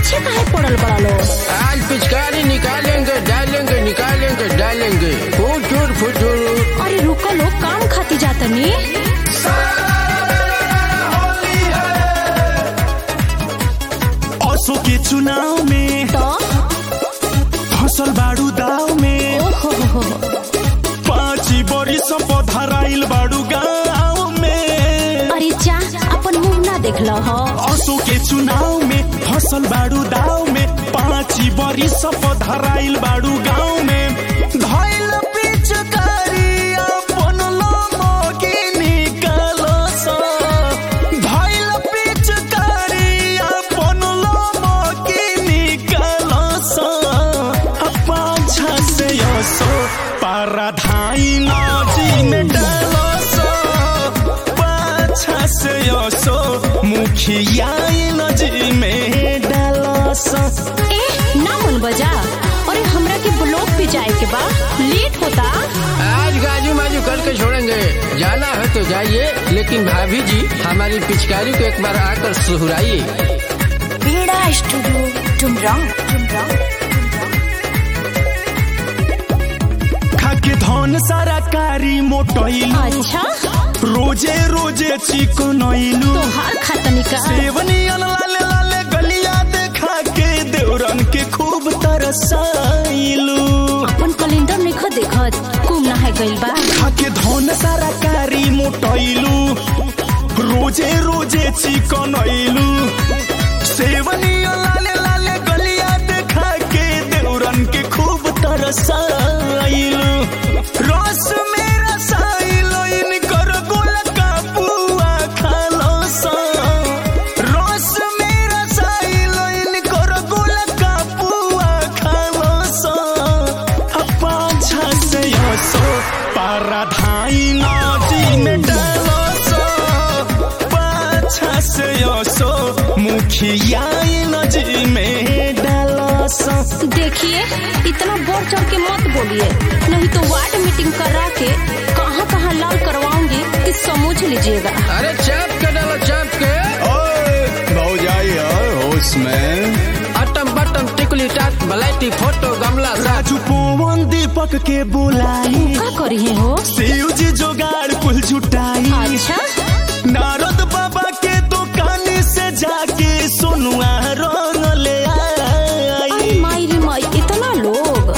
पीछे काहे पड़ल बड़ा लो आज पिचकारी निकालेंगे डालेंगे निकालेंगे डालेंगे फुटूर फुटूर अरे रुको लो काम खाती जातनी असो के चुनाव में तो फसल बाड़ू दाव में ओहो हो हो पाँची बरिस पधराइल बाड़ू गाँव में अरे जा अपन मुंह ना देख लो हो असो के चुनाव में फसल बाड़ू दाव में पाँची बरिस पधराइल बाड़ू गाँव में धइल पिचकारी अपन लमकी निकालस धइल पिचकारी अपन लमकी निकालस पाछा से यसो पाराधाई नजी में डालस पाछा से यसो मुखिया नजी में डालस ए ना मन बजा अरे हमरा के ब्लॉक पे जाए के बा लेट होता आज गाजू माजू करके छोड़ेंगे जाना है तो जाइए लेकिन भाभी जी हमारी पिचकारी को एक बार आकर सुहराइए बीड़ा स्टूडियो टुमरांग टुमरांग खाके धन सारा कारी मोटैलू अच्छा रोजे रोजे चिकनैलू तोहार खातनी का सेवनी लाले लाले गलिया देखा के देवरन के खूब तरसाइलू अपन कैलेंडर में खो देखत कुम ना है गइल बा खाके धन सारा कारी मोटैलू रोजे रोजे चिकनैलू सेवनी लाले लाले गलिया देखा के देवरन के खूब तरसाइलू रस में रसाइलो इनकर गोल का पुआ खालो सा रस में रसाइलो इनकर गोल का पुआ खालो सा पाछा से यसो पाराधाई नदी में डालो सो पाछा से यसो मुखिया नदी में डालो सो देखिए इतना बढ़ चढ़ के मत बोलिए नहीं तो वार्ड मीटिंग करा के कहाँ कहाँ लाल करवाऊंगी कि समझ लीजिएगा अरे चाप के डालो चाप के भौजाई होश में अटम बटम टिकली टाट बलाइटी फोटो गमला सा राजू पवन दीपक के बुलाई का करी है हो शिव जी जोगाड़ कुल जुटाई अच्छा नारद बाबा के दुकान से जाके सोनुआ रंग ले आई अरे माई रे माई इतना लोग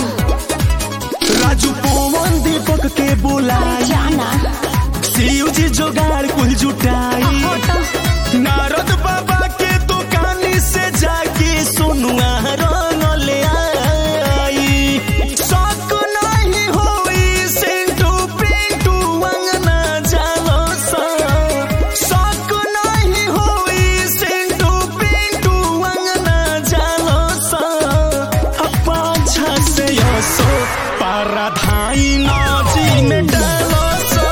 राजू पवन दीपक के अरे बुलाई जाना शिव जी जोगाड़ कुल जुटाई हटो नारद बाबा के दुकान से जाके सोनुआ रंग ले आई शक नहीं होई सेंटू पिंटू अंगना जालो सा शक नहीं होई सेंटू पिंटू अंगना जालो सा पाछा से यसो पाराधाई नजी में डालो सो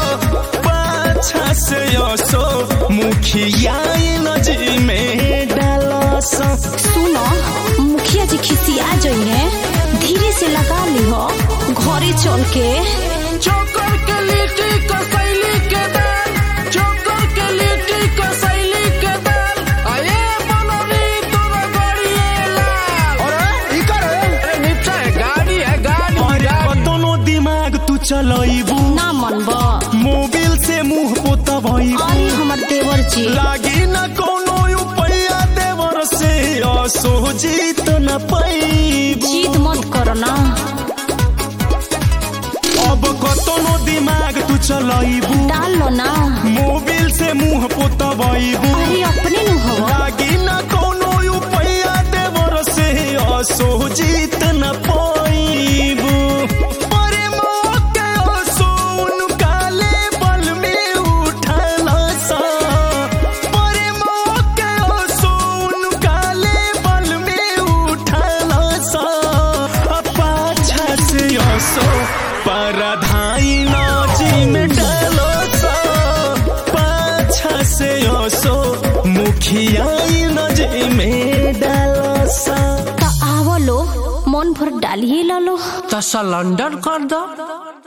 पाछा से यसो मुखिया नजी में डालो सो सुनो मुखिया जी खिसिया जाइए धीरे से लगा ली हो घरे चल के चोकर के लिट्टी कसैली के दाल चोकर के लिट्टी कसैली के दाल अये बनरी तोरा गड़िए लाल अरे ई कर अरे निपटा है गाड़ी है गाड़ी अरे गाड़ी दोनों दिमाग तू चलैबू ना मनबा मोबिल से मुंह पोतबैबू अरे हमर देवर जी लागी न कोनो उपाया देवर से असो जीत न पैबू जीत मत करो ना अब कतनो दिमाग तू चलैबू डाल लो ना मोबिल से मुंह पोतबैबू अरे अपने नु हो लागी न कोनो उपाया देवर से असो जीत न पैबू परे मौके असो उनका लेवल में उठल सा परे मौके असो उनका लेवल में उठल सा पाछा से असो परधाई नजी में डालो सा पाछा से असो मुखिया नजी में डालो सा तो आवो लो मन भर डालिए ला लो तो सिलेंडर कर दो